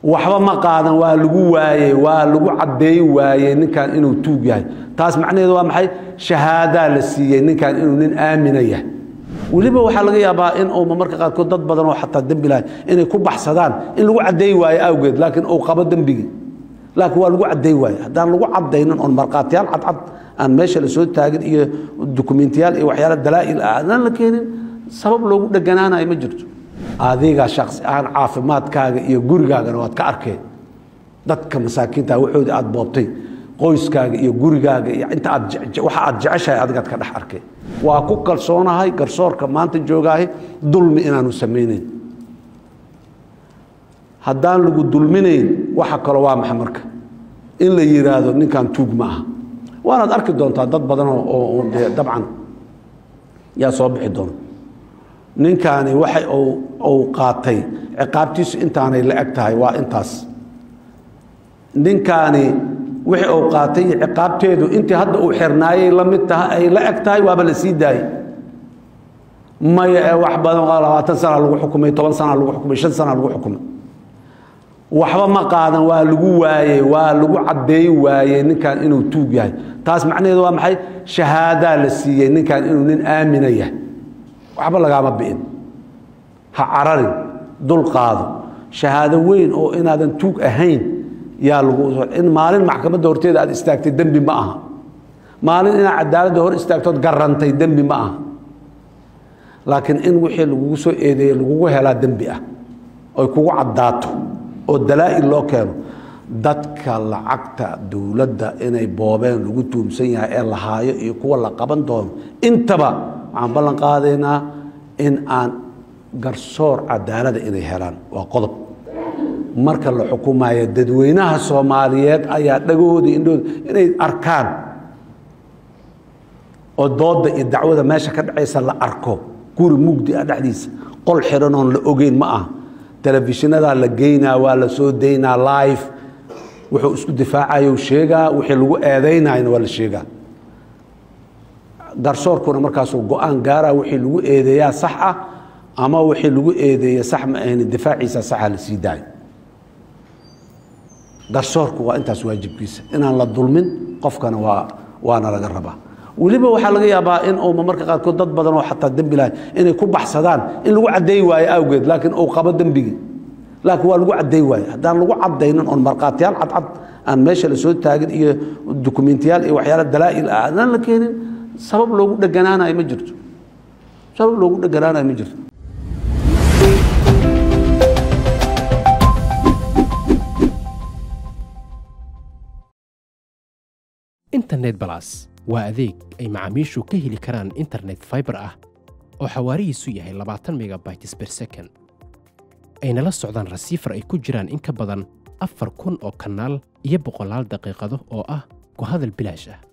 waxba ma qaadan waa lagu waayey waa lagu caddeey waayey ninkan inuu tuug yahay taas macnaheedu waa maxay shahaadaa la siiyey ninkan inuu nin aamina yahay weliba waxaa laga yaabaa in uuma marka qaarkood dad badan oo xataa dembi lahay inay ku baxsadaan in lagu caddeey waayo awgeed laakiin uu qabo dembigii laakiin waa lagu caddeey waayo haddaan lagu caddaynin oon markhaatiyaal cadcad aan meesha la soo taagin iyo dukumentiyaal iyo waxyaala dalaa'il ah adaan la keenin sabab loogu dheganaanayo ma jirto adiga shaksi ahaan caafimaadkaaga iyo gurigaagana waad ka arkeen dadka masaakiinta waxoodi aad boobtay qoyskaaga iyo gurigaaga iyo inta aad waxa aad jeceshahay adigaad ka dhex arkeen waa ku kalsoonahay garsoorka maanta joogaahay dulmi inaanu samaynayn haddaan lagu dulminayn waxa kalo waa maxa marka in la yidhaahdo ninkan tuug ma aha waanaad arki doontaa dad badan oo dee dabcan yaa soo bixi doona ninkaani waxa uu qaatay ciqaabtiisu intaanay la eg tahay waa intaas ninkaani wixii uu qaatay iyo ciqaabteedu intii hadda uu xirnaayay la mid tahay ay la eg tahay waaba la sii daayey maya ee wax badan labaatan sana lagu xukumay toban sana lagu xukumay shan sana lagu xukumay waxba ma qaadan waa lagu waayey waa lagu caddeey waayey ninkan inuu tuug yahay taas macnaheedu waa maxay shahaadaa la siiyey ninkan inuu nin aamina yahay waxba lagaama bi'in ha cararin dul qaado shahaado weyn oo inaadan tuug ahayn yaa lagu in maalin maxkamadda horteeda aad istaagtay dembi ma aha maalin inaad cadaaladda hor istaagtood garantay dembi ma aha laakiin in wixii lagugu soo eedeeyey lagugu helaa dembi ah oy kugu caddaato oo dalaa'il loo keeno dadka lacagta dowladda inay boobeen lagu tuumsan yahay ee la haayo iyo kuwa la qaban doono intaba waxaan ballan qaadaynaa in aan garsoor cadaalada inay helaan waa qodob marka la xukumayo dadweynaha soomaaliyeed ayaa dhagahooda indhahooda inay arkaan oo doodda iyo dacwada meesha ka dhacaysa la arko guri mugdi ah dhexdiisa qol xiran oon la ogeyn ma aha telefishinadaa la geynaa waa la soo daynaa live wuxuu isku difaacayo sheegaa wixii lagu eedaynayna waa la sheegaa garsoorkuna markaasuu go-aan gaaraa wixii lagu eedeeyaa sax ah ama wixii lagu eedeeya sax ma ahayn difaaciisa saxa la sii daayo garsoorku waa intaas waajibkiisa inaan la dulmin qofkana waa waana laga rabaa weliba waxaa laga yaabaa in uuma marka qaarkood dad badan oo xataa dembi lahay inay ku baxsadaan in lagu caddeey waayo awgeed laakiin uu qabo dembigii laakiin waa lagu caddeey waayo haddaan lagu caddaynin oon markhaatiyaal cadcad aan meesha la soo taagin iyo dukumentiyaal iyo waxyaala dalaa'il ah adaan la keenin sabab loogu dheganaanayo ma jirto sabab loogu dheganaanayo ma jirto internet balas waa adeeg ay macaamiishu ka heli karaan internet faibar ah oo xawaarihiisu yahay labaatan megabytes ber second ayna la socdaan rasiifar ay ku jiraan in ka badan afar kun oo kanaal iyo boqolaal daqiiqado oo ah ku hadal bilaash ah